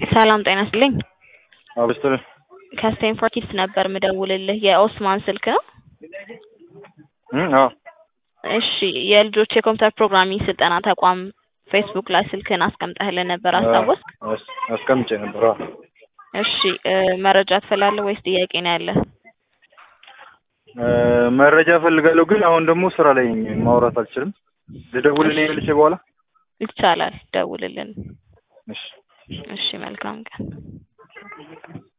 ሰላም ጤና ይስጥልኝ። አብስትር ከስቴንፎርድ ኪድስ ነበር ምደውልልህ። የኦስማን ስልክ ነው? አዎ እሺ የልጆች የኮምፒውተር ፕሮግራሚንግ ስልጠና ተቋም ፌስቡክ ላይ ስልክህን አስቀምጠህልን ነበር አስታወስክ? አስ- አስቀምጬ ነበር። አዎ እሺ እ መረጃ ትፈላለህ ወይስ ጥያቄ ነው ያለህ? እ መረጃ እፈልጋለሁ ግን አሁን ደግሞ ስራ ላይ ነኝ፣ ማውራት አልችልም። ልደውልልኝ መልሼ በኋላ። ይቻላል፣ ደውልልን። እሺ እሺ መልካም ቀን።